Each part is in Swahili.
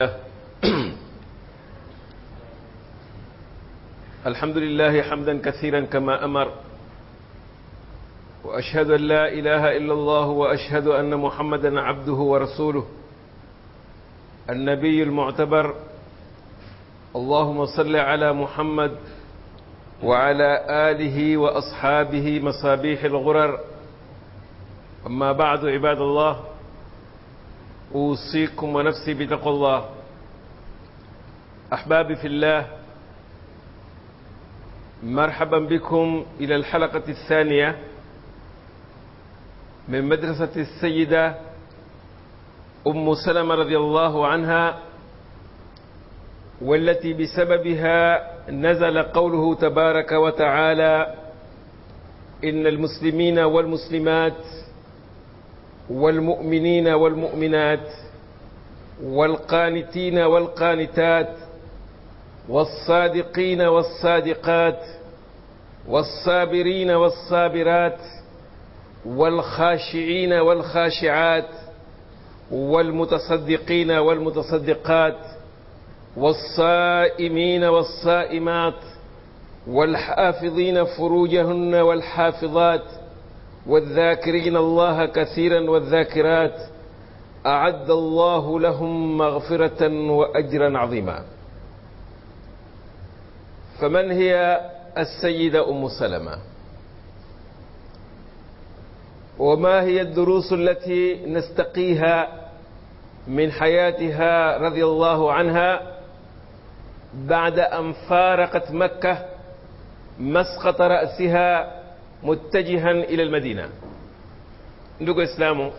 الحمد لله حمدا كثيرا كما أمر وأشهد أن لا إله إلا الله وأشهد أن محمدا عبده ورسوله النبي المعتبر اللهم صل على محمد وعلى آله وأصحابه مصابيح الغرر أما بعد عباد الله أوصيكم ونفسي بتقوى الله أحبابي في الله مرحبا بكم إلى الحلقة الثانية من مدرسة السيدة أم سلمة رضي الله عنها والتي بسببها نزل قوله تبارك وتعالى إن المسلمين والمسلمات والمؤمنين والمؤمنات والقانتين والقانتات والصادقين والصادقات والصابرين والصابرات والخاشعين والخاشعات والمتصدقين والمتصدقات والصائمين والصائمات والحافظين فروجهن والحافظات والذاكرين الله كثيرا والذاكرات أعد الله لهم مغفرة وأجرا عظيما فمن هي السيدة أم سلمة وما هي الدروس التي نستقيها من حياتها رضي الله عنها بعد أن فارقت مكة مسقط رأسها متجها إلى المدينة ndugu islamu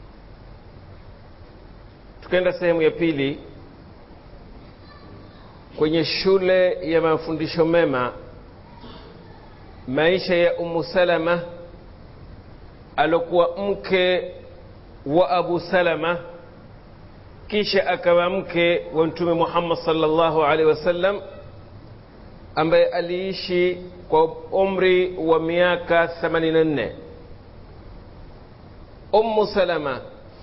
tukaenda sehemu ya pili kwenye shule ya mafundisho mema maisha ya umu salama alokuwa mke wa abu salama kisha akawa mke wa mtume muhammad salllahu alaihi wasallam ambaye aliishi kwa umri wa miaka 84 ummu salama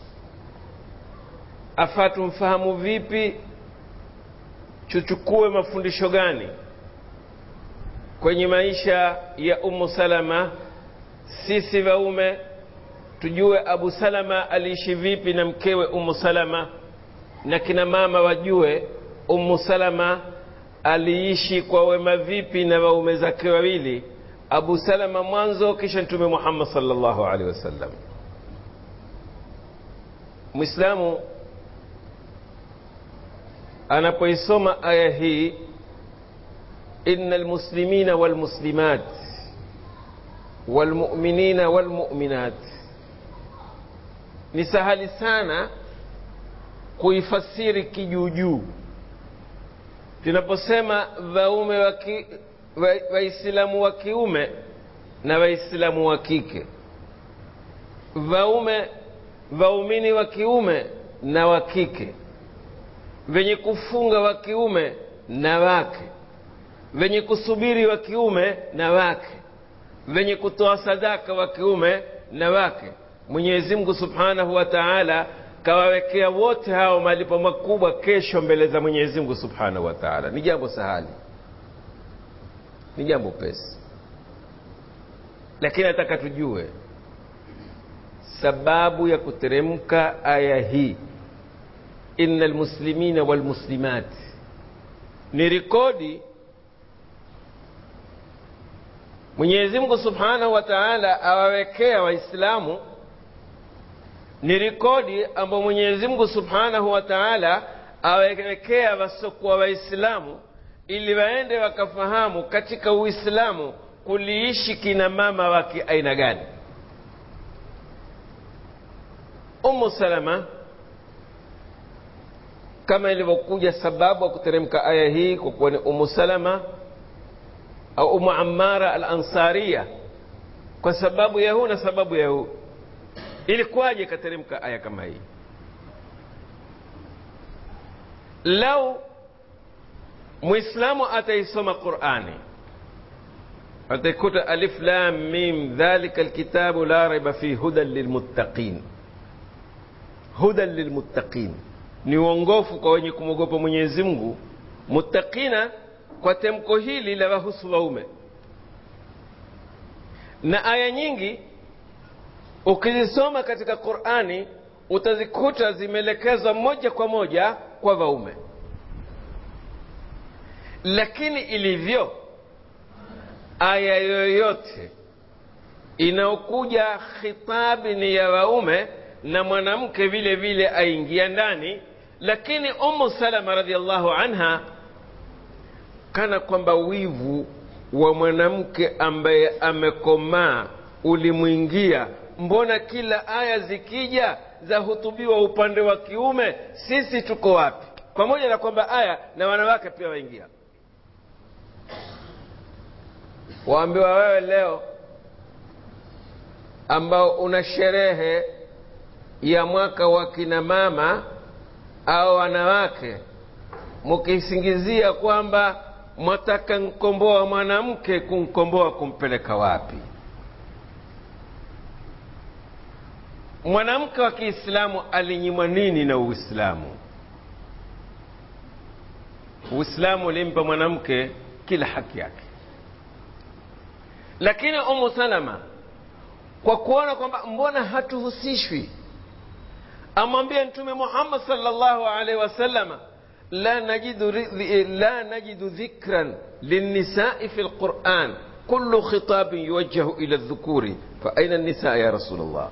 afaa tumfahamu vipi tuchukue mafundisho gani kwenye maisha ya ummu salama sisi waume tujue abu salama aliishi vipi na mkewe ummu salama na kina mama wajue ummu salama aliishi kwa wema vipi na waume zake wawili abu salama mwanzo kisha mtume muhammad salllahu alehi wasallam mwislamu anapoisoma aya hii ina almuslimina walmuslimat walmuminina walmuminat ni sahali sana kuifasiri kijuujuu tunaposema waume waislamu wa kiume na waislamu wa kike waume waumini wa kiume na wa kike wenye kufunga wa kiume na wake wenye kusubiri wa kiume na wake wenye kutoa sadaka wa kiume na wake mwenyezi mungu subhanahu wa taala kawawekea wote hao malipo makubwa kesho mbele za mwenyezi mungu subhanahu wa taala ni jambo sahali ni jambo pesi lakini nataka tujue sababu ya kuteremka aya hii ina lmuslimina walmuslimat ni rekodi mwenyezi mungu subhanahu wa taala awawekea waislamu ni rekodi ambayo mwenyezi mungu subhanahu wa taala awawekea wasiokuwa waislamu ili waende wakafahamu katika uislamu kuliishi kina mama wa kiaina gani umu salama kama ilivyokuja sababu ya kuteremka aya hii kwa kuwa ni umu salama au umu amara al ansaria kwa sababu ya huu na sababu ya huu ilikuwaje ikateremka aya kama hii lau mwislamu ataisoma qurani ataikuta alif lam mim dhalika alkitabu la raiba fi hudan lilmuttaqin hudan lilmuttaqin ni uongofu kwa wenye kumwogopa mwenyezi mungu muttaqina kwa temko hili la wahusu waume na aya nyingi ukizisoma katika qurani utazikuta zimeelekezwa moja kwa moja kwa waume lakini ilivyo aya yoyote inayokuja khitabi ni ya waume na mwanamke vile vile aingia ndani lakini umu salama radiallahu anha kana kwamba wivu wa mwanamke ambaye amekomaa ulimwingia mbona kila aya zikija zahutubiwa upande wa kiume sisi tuko wapi pamoja na kwamba aya na wanawake pia waingia waambiwa wewe leo ambao una sherehe ya mwaka wa kina mama au wanawake mukisingizia kwamba mwataka nkomboa mwanamke kumkomboa kumpeleka wapi mwanamke wa kiislamu alinyimwa nini na uislamu uislamu ulimpa mwanamke kila haki yake lakini umu salama kwa kuona kwamba mbona hatuhusishwi amwambia mtume muhammad salllahu alaihi wasalama la najidu, la najidu dhikran lilnisai fi lquran kullu khitabin yuwajjahu ila dhukuri fa aina nisa ya rasul llah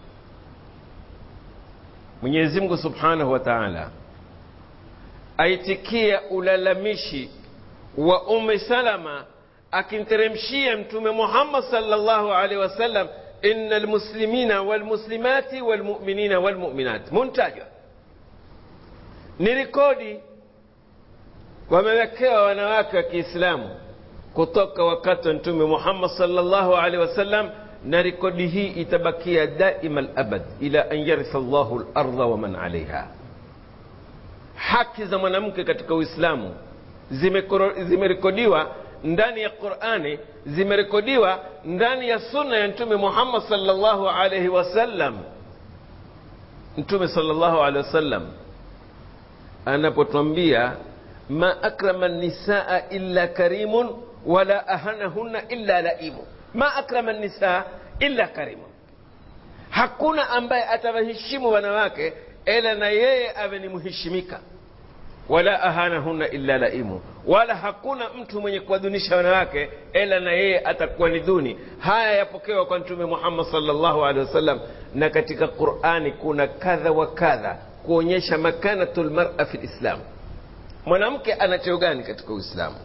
mwenyezi mungu subhanahu wa taala aitikia ulalamishi wa umi salama akimteremshia mtume muhammad salllahu alaihi wasallam ina lmuslimina walmuslimati walmuminina walmuminat muntajwa ni rekodi wamewekewa wanawake wa kiislamu kutoka wakati wa mtume muhammad salllahu alaihi wasallam na rekodi hii itabakia daima labad ila an yaritha llahu larda waman alaiha haki za mwanamke katika uislamu zimerekodiwa ndani ya qurani zimerekodiwa ndani ya sunna ya mtume muhammad salllahu alaihi wasallam mtume salllahu alehi wasallam anapotwambia ma akrama nisaa illa karimun wala ahanahunna illa laimu ma akrama nisaa illa karimun hakuna ambaye atawaheshimu wanawake ila na yeye awe ni mheshimika wala ahanahunna illa laimu wala hakuna mtu mwenye kuwadunisha wanawake ila na yeye atakuwa ni duni haya yapokewa kwa mtume muhammad salllahu alehi wasallam na katika qurani kuna kadha wa kadha kuonyesha makanatu lmara fi lislam mwanamke ana cheo gani katika uislamu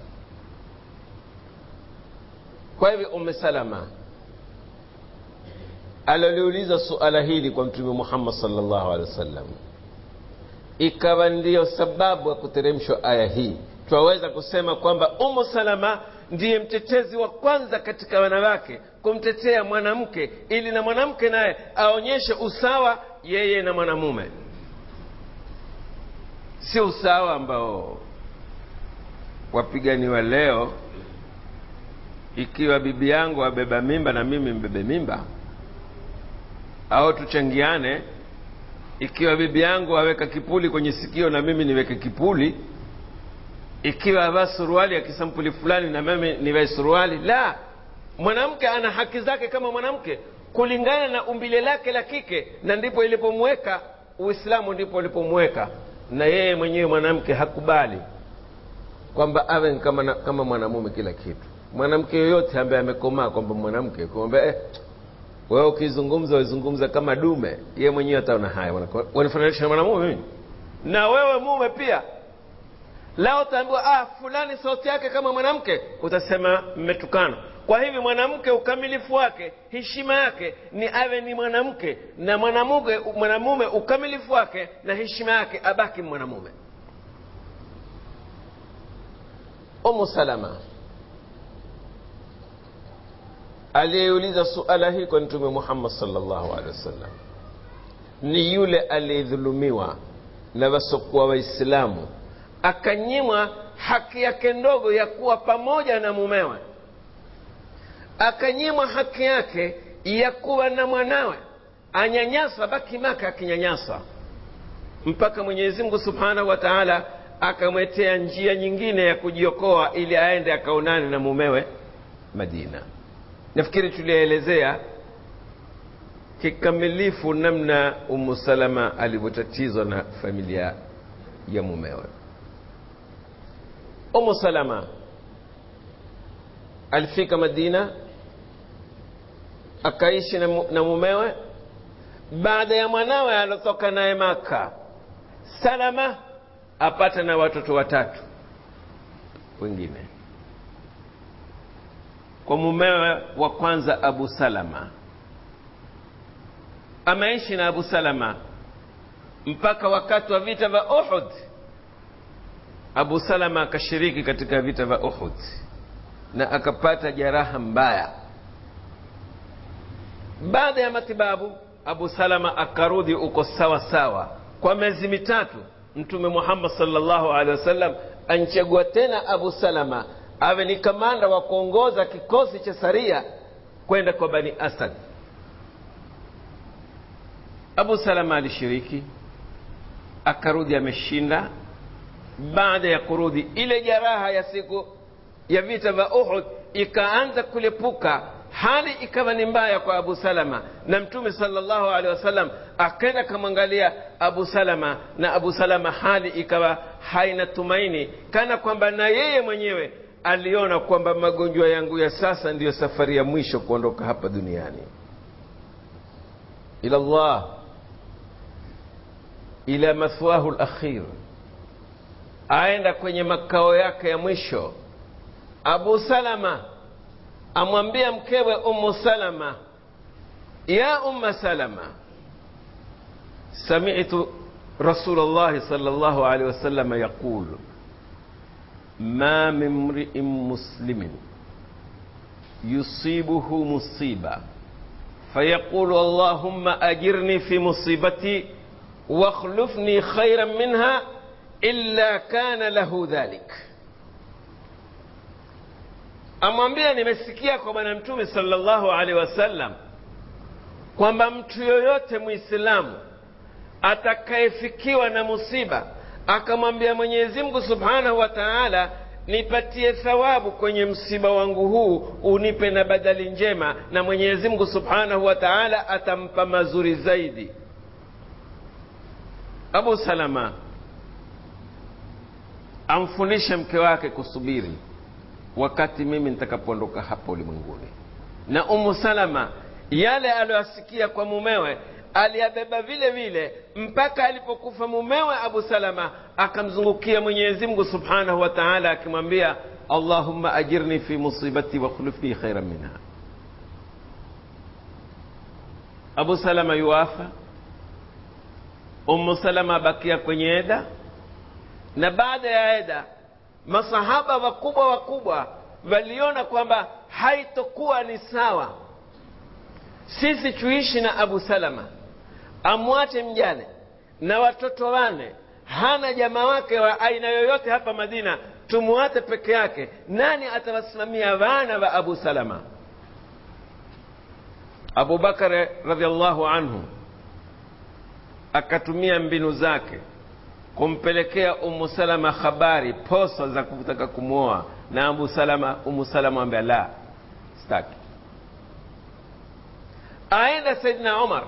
kwa hivyo ume salama aloliuliza suala hili kwa mtume muhammad salllahu alehi wasallam ikawa ndiyo sababu ya kuteremshwa aya hii twaweza kusema kwamba umu salama ndiye mtetezi wa kwanza katika wanawake kumtetea mwanamke ili na mwanamke naye aonyeshe usawa yeye na mwanamume si usawa ambao wapiganiwa leo ikiwa bibi yangu abeba mimba na mimi mbebe mimba au tuchangiane ikiwa bibi yangu aweka kipuli kwenye sikio na mimi niweke kipuli ikiwa avaa suruali ya kisampuli fulani na mimi nivae suruali la mwanamke ana haki zake kama mwanamke kulingana na umbile lake la kike na ndipo ilipomweka uislamu ndipo ulipomweka na yeye mwenyewe mwanamke hakubali kwamba awe kama, kama mwanamume kila kitu mwanamke yoyote ambaye amekomaa kwamba mwanamke kumwambia eh, wewe ukizungumza wazungumza kama dume ye mwenyewe ataona haya wanafananisha na mwanamume mimi na wewe mume pia lao utaambiwa ah, fulani sauti yake kama mwanamke utasema mmetukana kwa hivi mwanamke ukamilifu wake heshima yake ni awe ni mwanamke na mwanamume mwanamume ukamilifu wake na heshima yake abaki mwanamume umu salama aliyeuliza suala hii kwa mtume muhammad salllahu alehi wasallam ni yule aliyedhulumiwa na wasokuwa waislamu akanyimwa haki yake ndogo ya kuwa pamoja na mumewe akanyimwa haki yake ya kuwa na mwanawe anyanyaswa baki maka akinyanyaswa mpaka mwenyezi mungu subhanahu wa taala akamwetea njia nyingine ya kujiokoa ili aende akaonane na mumewe madina nafikiri tulielezea kikamilifu namna umu salama alivyotatizwa na familia ya mumewe umu salama alifika madina akaishi na, mu, na mumewe baada ya mwanawe alotoka naye maka salama apata na watoto watatu wengine kwa mumewe wa kwanza abu salama ameishi na abu salama mpaka wakati wa vita vya uhud abu salama akashiriki katika vita vya uhud na akapata jeraha mbaya baada ya matibabu abu salama akarudi uko sawa sawa kwa miezi mitatu mtume muhammad salllahu alehi wasallam anchagua tena abu salama awe ni kamanda wa kuongoza kikosi cha saria kwenda kwa bani asad abu salama alishiriki akarudi ameshinda baada ya kurudi ile jaraha ya siku ya vita vya uhud ikaanza kulepuka hali ikawa ni mbaya kwa abu salama na mtume salllahu alehi wasallam akaenda kamwangalia abu salama na abu salama hali ikawa haina tumaini kana kwamba na yeye mwenyewe aliona kwamba magonjwa yangu ya sasa ndiyo safari ya mwisho kuondoka hapa duniani ila llah ila mathwahu lakhir aenda kwenye makao yake ya mwisho abu salama amwambia mkewe umu salama ya umma salama samitu rasul llahi sal llahu alehi wasalama yaqul ma min mriin muslimin yusibuhu musiba fayaqulu allahumma ajirni fi musibati واخلفني خيرا منها إلا كان له ذلك amwambia nimesikia kwa bwana mtume salllahu alehi wasallam kwamba mtu yoyote mwislamu atakayefikiwa na musiba akamwambia mwenyezi mungu subhanahu wa taala nipatie thawabu kwenye msiba wangu huu unipe na badali njema na mwenyezi mungu subhanahu wa taala atampa mazuri zaidi abu salama amfundishe mke wake kusubiri wakati mimi nitakapoondoka hapa ulimwenguni na umu salama yale aliyoyasikia kwa mumewe aliyabeba vile vile mpaka alipokufa mumewe abu salama akamzungukia mwenyezi mungu subhanahu wa taala akimwambia allahumma ajirni fi musibati wakhlufni khairan minha abu salama yuwafa umu salama abakia kwenye eda na baada ya eda masahaba wakubwa wakubwa waliona kwamba haitokuwa ni sawa sisi tuishi na abu salama amwache mjane na watoto wane hana jamaa wake wa aina yoyote hapa madina tumwate peke yake nani atawasimamia wana wa abu salama abubakari radiallahu anhu akatumia mbinu zake kumpelekea umu salama habari posa za kutaka kumwoa na abu salama umu salama ambia la staki aenda saidina umar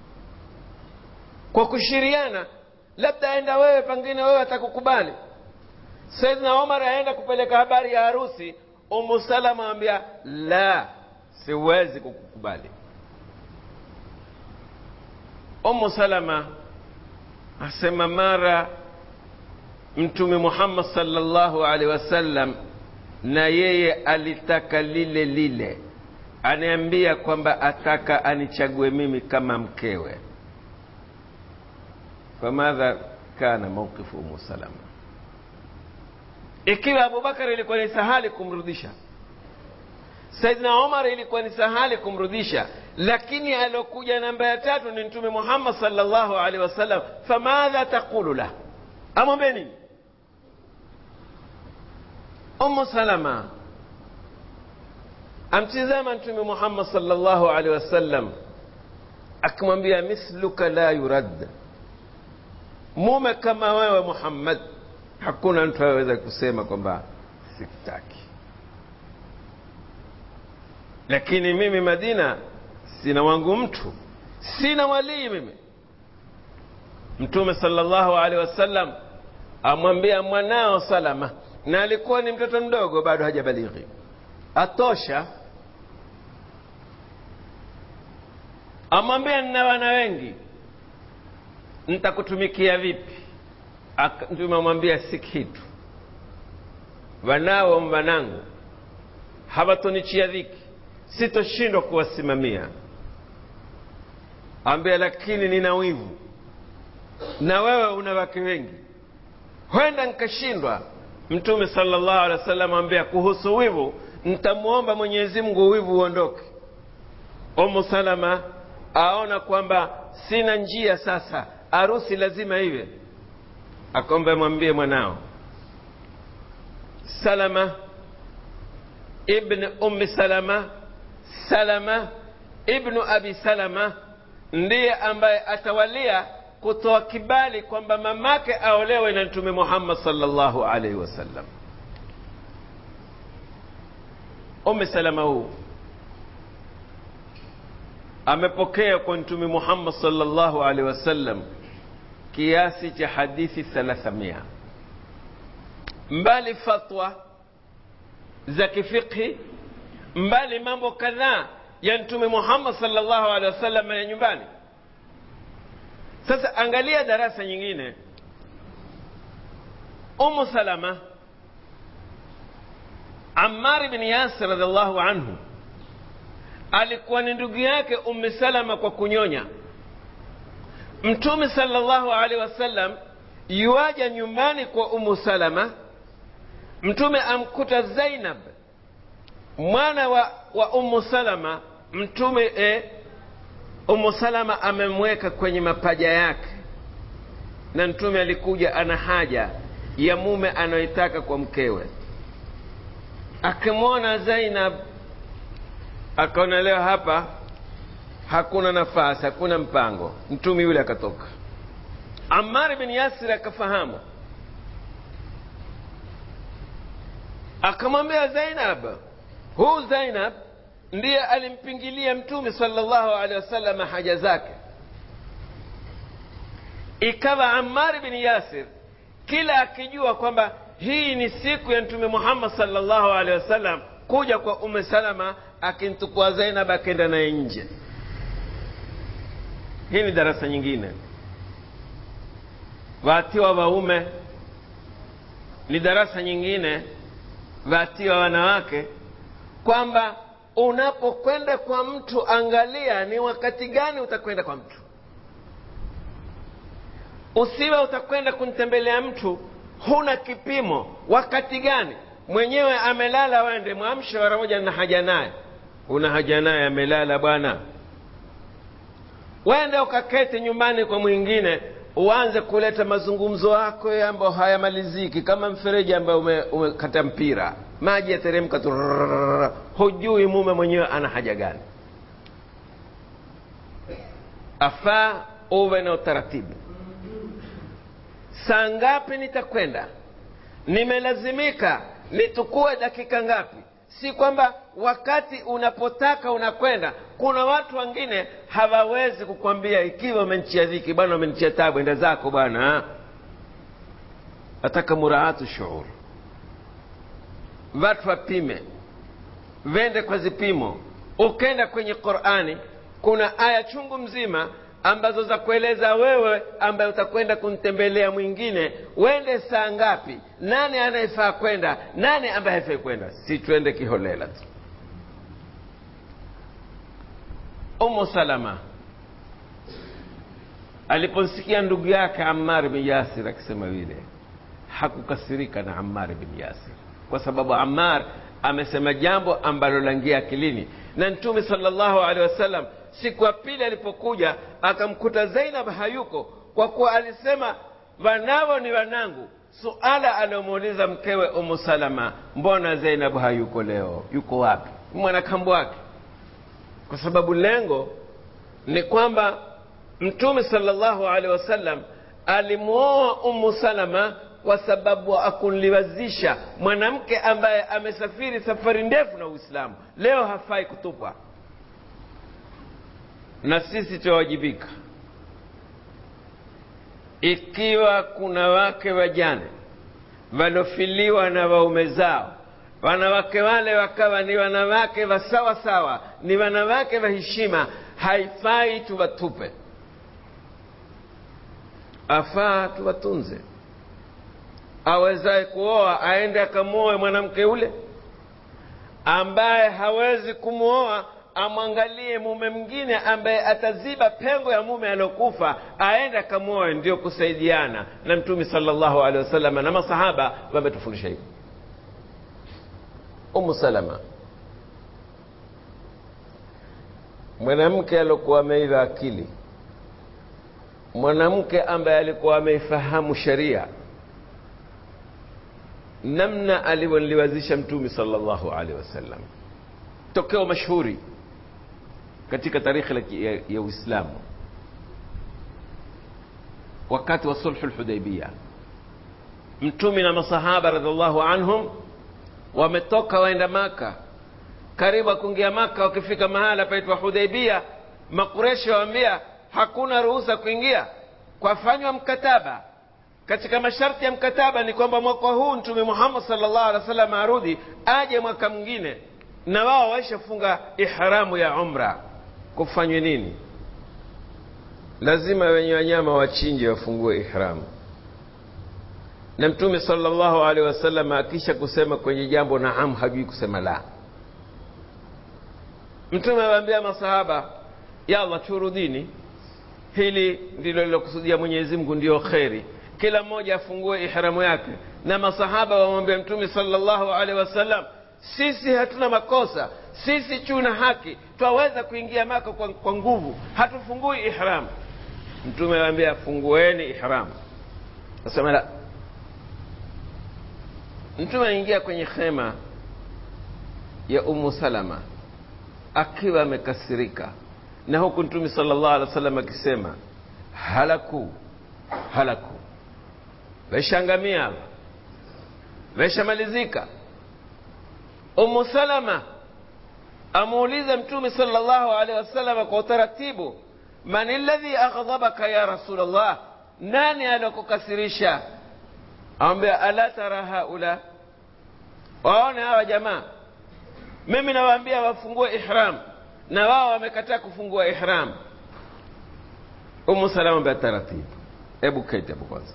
kwa kushiriana labda aenda wewe pengine wewe atakukubali saidina umar aenda kupeleka habari ya harusi umu salama ambia la siwezi kukukubali umu salama asema mara mtume muhammad salllahu alaihi wasallam na yeye alitaka lile lile aniambia kwamba ataka anichague mimi kama mkewe famadha kana mauqifu umu salama ikiwa abubakar ilikuwa ni sahali kumrudisha saidna umar ilikuwa ni sahali kumrudisha lakini aliokuja namba ya tatu ni mtume muhammad salllahu alaihi wasallam famadha taqulu lah amwambie nini umu salama amtizama mtume muhammad salllahu alaihi wasallam akimwambia misluka la yurad mume kama wewe muhammad hakuna mtu aweza kusema kwamba sikutaki lakini mimi madina sina wangu mtu sina walii mimi mtume salllahu alehi wasallam amwambia mwanao salama na alikuwa ni mtoto mdogo bado hajabalighi atosha amwambia nina wana wengi nitakutumikia vipi mtume amwambia si kitu wanao wanangu hawatonichia dhiki sitoshindwa kuwasimamia ambia lakini nina wivu na wewe una wake wengi huenda nkashindwa mtume salllahu alehi wa sallam ambia kuhusu wivu ntamwomba mwenyezi mungu wivu uondoke umu salama aona kwamba sina njia sasa arusi lazima iwe akombe mwambie mwanao salama ibn ummi salama salama ibnu abi salama ndiye ambaye atawalia kutoa kibali kwamba mamake aolewe na mtume muhammad salllahu alaihi wasallam ummi salama huu amepokea kwa mtume muhammad salllahu alaihi wasallam kiasi cha hadithi thalathamia mbali fatwa za kifiqhi mbali mambo kadhaa ya mtume muhammad salllahu alehi wasallam ya nyumbani sasa angalia darasa nyingine umu salama amari bin yasir radiallahu anhu alikuwa ni ndugu yake ummi salama kwa kunyonya mtume salllahu alehi wasallam yuaja nyumbani kwa umu salama mtume amkuta zainab mwana wa, wa umu salama mtume e, umu salama amemweka kwenye mapaja yake na mtume alikuja ana haja ya mume anayoitaka kwa mkewe akimwona zainab akaona leo hapa hakuna nafasi hakuna mpango mtume yule akatoka amar bin yasir akafahamu akamwambia zainab huu zainab ndiye alimpingilia mtume salllahu alehi wasallam haja zake ikawa amar bin yasir kila akijua kwamba hii ni siku ya mtume muhammad salllahu alehi wasallam kuja kwa ume salama akimtukua zainab akenda naye nje hii ni darasa nyingine waatiwa waume ni darasa nyingine waatiwa wanawake kwamba unapokwenda kwa mtu angalia ni wakati gani utakwenda kwa mtu usiwe utakwenda kumtembelea mtu huna kipimo wakati gani mwenyewe amelala wende mwamshe mara moja na haja naye una haja naye amelala bwana wende ukaketi nyumbani kwa mwingine uanze kuleta mazungumzo yako ambayo hayamaliziki kama mfereji ambayo umekata ume mpira maji yateremka tu hujui mume mwenyewe ana haja gani afaa uwe na utaratibu saa ngapi nitakwenda nimelazimika nitukue dakika ngapi si kwamba wakati unapotaka unakwenda kuna watu wengine hawawezi kukwambia ikiwa umenchia dhiki bwana umenchia tabu enda zako bwana nataka muraatu shuur watu wapime vende kwa zipimo ukenda kwenye qurani kuna aya chungu mzima ambazo za kueleza wewe ambaye utakwenda kumtembelea mwingine wende saa ngapi nani anayefaa kwenda nani ambaye haifai kwenda si twende kiholela tu umu salama aliposikia ndugu yake amar bin yasir akisema vile hakukasirika na amar bin yasir kwa sababu amar amesema jambo ambalo langia akilini na mtume salllahu alehi wasallam siku ya pili alipokuja akamkuta zainab hayuko kwa kuwa alisema wanao ni wanangu suala aliomuuliza mkewe umu salama mbona zainab hayuko leo yuko wapi mwanakambo wake kwa sababu lengo ni kwamba mtume salllahu alehi wasallam alimwoa umu salama kwa sababu akunliwazisha mwanamke ambaye amesafiri safari ndefu na uislamu leo hafai kutupwa na sisi tuwajibika ikiwa kuna wake wajane walofiliwa na waume zao wanawake wale wakawa ni wanawake wa sawa sawa ni wanawake wa heshima haifai tuwatupe afaa tuwatunze awezaye kuoa aende akamwoe mwanamke ule ambaye hawezi kumwoa amwangalie mume mwingine ambaye ataziba pengo ya mume aliokufa aende akamwoe ndio kusaidiana na mtume salllahu alehi wasallam na masahaba wametufundisha hivyo umu salama mwanamke aliokuwa ameiva akili mwanamke ambaye alikuwa ameifahamu sheria namna alivyoliwazisha mtume salllahu alehi wasallam tokeo mashuhuri katika tarikhi ya, ya uislamu wakati wa sulhu lhudaibia mtume na masahaba radiallahu anhum wametoka waenda maka karibu kuingia maka wakifika mahala paitwa hudaibia makureshi waambia hakuna ruhusa kuingia kwafanywa mkataba katika masharti ya mkataba ni kwamba mwaka huu mtume muhammad salllah alih wa sallam arudi aje mwaka mwingine na wao waishafunga ihramu ya umra kufanywe nini lazima wenye wanyama wachinje wafungue ihramu na mtume salllahu alehi wasallam akisha kusema kwenye jambo naam hajui kusema la mtume awaambia masahaba yalla turudini hili ndilo lilokusudia mwenyezi mungu ndiyo kheri kila mmoja afungue ihramu yake na masahaba wamwambia mtume salllahu alehi wasallam sisi hatuna makosa sisi tuna haki twaweza kuingia maka kwa, kwa nguvu hatufungui ihram mtume awambia fungueni ihram asema la mtume aingia kwenye khema ya umu salama akiwa amekasirika na huku mtume sala llahu alih wa sallam akisema halaku halaku veshangamia veshamalizika umu salama amuuliza mtume sala llahu alehi wasalama kwa utaratibu man ladhi aghdhabaka ya rasul llah nani alokukasirisha awambia ala tara haula waone hawa jamaa mimi nawaambia wafungue ihram na wao wamekataa kufungua ihram umu salama ambia taratibu hebu keti hapo kwanza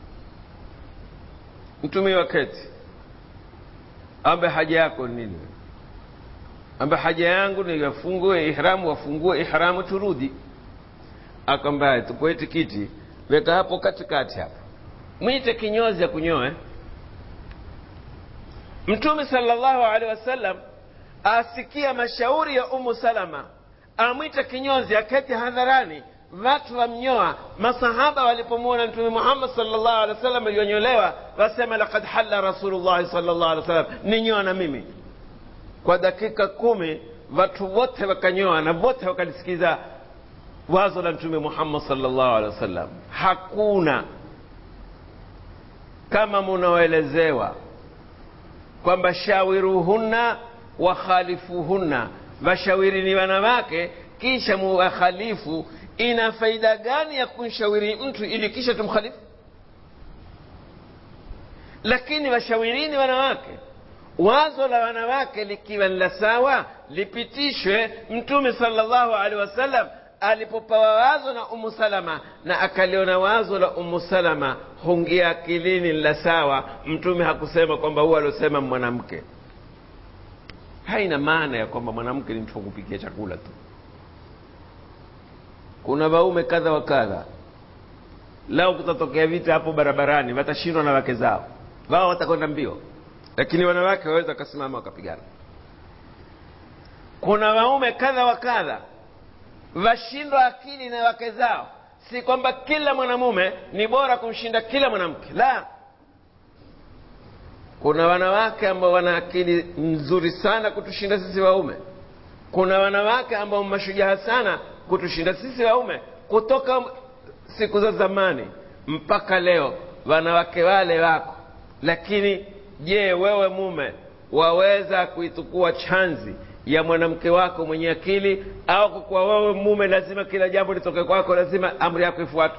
mtume wa keti ambe haja yako nini ambe haja yangu ni wafungue ihramu wafungue ihramu turudi akwambia tupoe tikiti weka hapo katikati hapo mwite kinyozi akunyoe mtume salllahu alehi wasallam asikia mashauri ya umu salama amwita kinyozi aketi hadharani watu wamnyoa masahaba walipomwona mtume muhammad salllahu alehi wasallam aliyonyolewa wasema lakad halla rasulullahi salllahu alehi wasallam ninyoa na mimi kwa dakika kumi watu wote wakanyoa na wote wakalisikiza wazo la mtume muhammad salllahu alehi wasallam hakuna kama munaoelezewa kwamba shawiruhunna wakhalifuhunna washawirini wanawake kisha muwakhalifu ina faida gani ya kumshauri mtu ili kisha tumkhalifu lakini washawirini wanawake wazo la wanawake likiwa ni la sawa lipitishwe mtume salllahu alehi wasallam alipopawa wazo na umu salama na akaliona wazo la umu salama hungia akilini la sawa mtume hakusema kwamba huwa aliosema mwanamke haina maana ya kwamba mwanamke ni mtu wa kupikia chakula tu kuna waume kadha wa kadha lao kutatokea vita hapo barabarani watashindwa na wake zao wao watakwenda mbio lakini wanawake waweza wakasimama wakapigana kuna waume kadha wa kadha washindwa akili na wake zao si kwamba kila mwanamume ni bora kumshinda kila mwanamke la kuna wanawake ambao wana akili nzuri sana kutushinda sisi waume kuna wanawake ambao mashujaa sana kutushinda sisi waume kutoka siku za zamani mpaka leo wanawake wale wako lakini je wewe mume waweza kuitukua chanzi ya mwanamke wako mwenye akili au kwa kuwa wewe mume lazima kila jambo litoke kwako lazima amri yako ifuatwe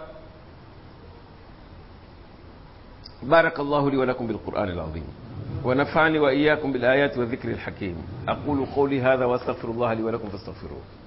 بارك الله لي ولكم بالقرآن العظيم ونفعني وإياكم بالآيات والذكر الحكيم أقول قولي هذا وأستغفر الله لي ولكم فاستغفروه